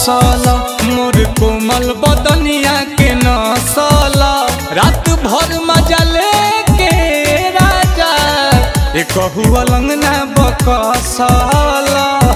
कसल मोर कोमल बदनिया के नसल रात भर मजा लेके राजा एक अलंगना बकसल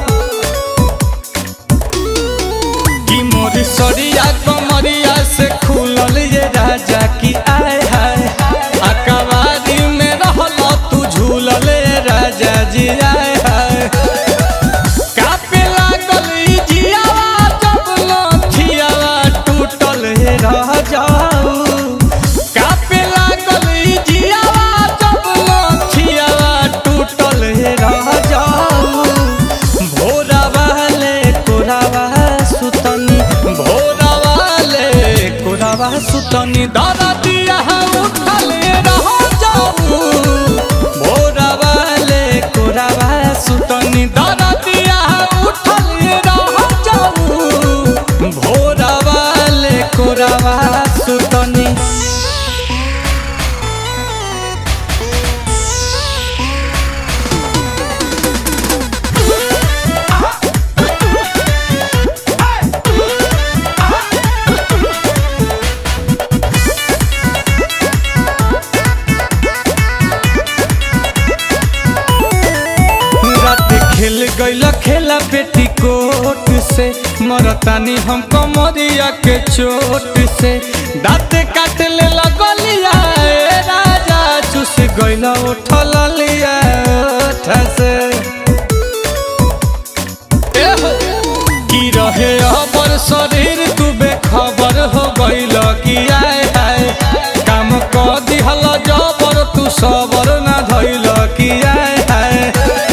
कि मोर सरिया कमरिया से खुलल ये राजा की आय हाय अकबारी में रहल तू झूलल ये राजा जी आय हाय कापे लागल ई जियावा जब लथियावा टूटल हे रह जाऊ कापे लागल ई जियावा जब लथियावा टूटल हे रह जाऊ भोरा वाले कोरावा सुतनी भोरा वाले कोरावा सुतनी दादा दिया उठल रह जाऊ भोरा वाले कोरावा सुतनी दादा दिया उठल रह जाऊ भोरा वाले कोरावा सुतनी रात खेल गईल खेला बेटी कोट से मरतानी हम कमरिया के चोट से दाँत काट ले लगलिया ए राजा चुस गईल उठल लिया ओठ से एहो, की रहे अबर शरीर तू बेखबर हो गईल की आय हाय काम क दिहल जबर तू सबर ना धइल की आय हाय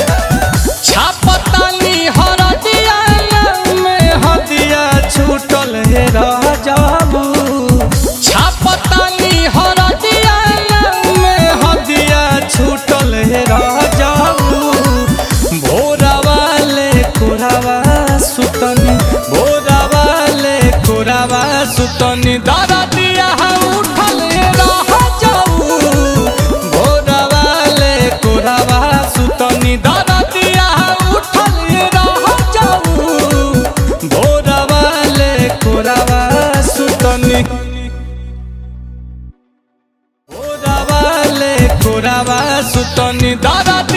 छापतानी हरदिया में हदिया छूटल हे रह जाबू छापतानी हरदिया में हदिया छूटल हे रह जाबू भोरा वाले कोरावा सुतनी भोरा वाले कोरावा सुतनी दादा दिया उठल रह जाऊ भोरा वाले कोरावा सुतनी दादा दिया उठल रह जाऊ भोरा वाले कोरावा सुतनी भोरा वाले कोरावा सुतनी दादा